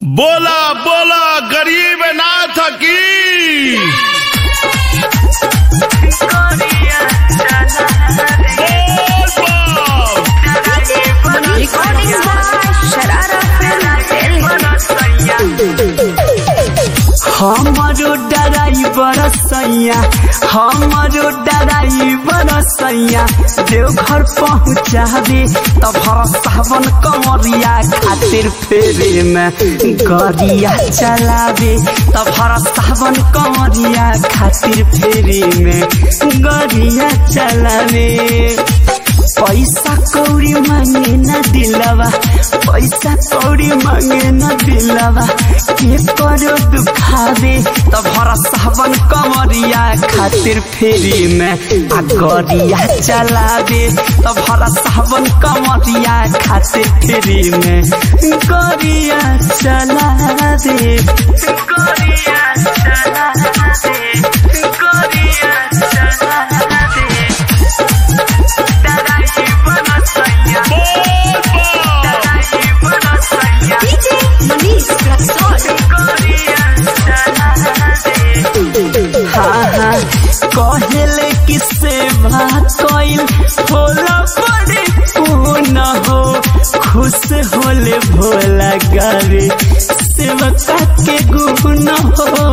बोला बोला गरीब नाथ की बोल बम। Recording by Sharara Film हमारो डराइबर सैया हमारो डराइबर सैया देवघर पहुँचाबे तब सावन कमरिया खातिर फेरे में गरिया चलाबे तब सावन कमरिया खातिर फेरे में गरिया चलाबे पैसा कौड़ी मांगे न दिलवा पैसा कौड़ी मांगे न दिलवा के करो दुखावे तब हरा सावन कमरिया खातिर फेरी में आ गरिया चलावे तब हरा सावन कमरिया खातिर फेरी में गरिया चलावे गरिया चलावे गरिया चलावे DJ Manish Raksol कहले कि सेवा कइल होला बड़े पून हो खुश होले भोला गावे सेवका के गुण हो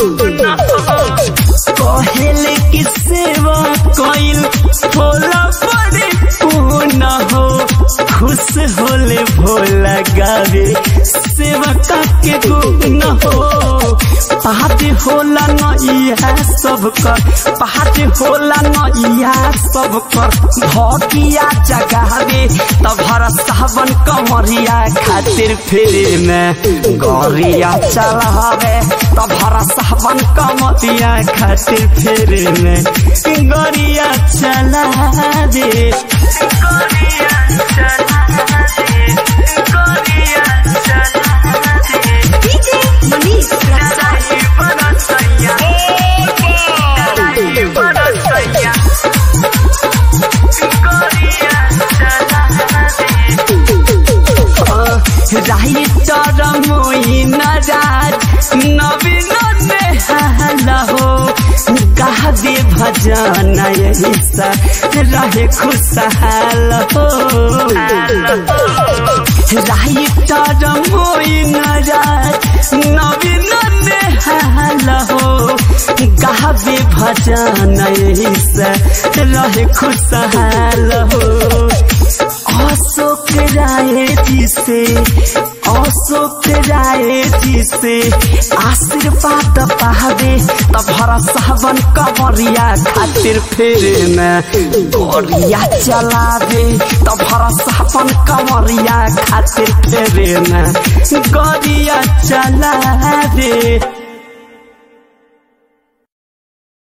कहले कि सेवा कइल होला बड़े पून हो खुश होले भोला गावे सेवका के गुण हो पहाड़ होला नैया सब कर पहाड़ होला नैया सब कर भगिया जगावे तब हर सावन कमरिया खातिर फेरे में गरिया चलावे तब हर सावन कमरिया खातिर फेरे में गरिया चलावे गरिया चलावे गरिया चलावे DJ Manish Raksol writer Moin Raj Naveen Nehal हो गावे भजन यही सा रहे खुशहाल हो राइटर मोइन राज नवीन नेहाल हो गावे भजन यही सा रहे खुशहाल हो अशोक राय जी से अशोक राय जी से आशीर्वाद पावे तब हरा सावन कमरिया खातिर फेरे में गोरिया चलावे तब हरा सावन कमरिया खातिर फेरे में गोरिया चलावे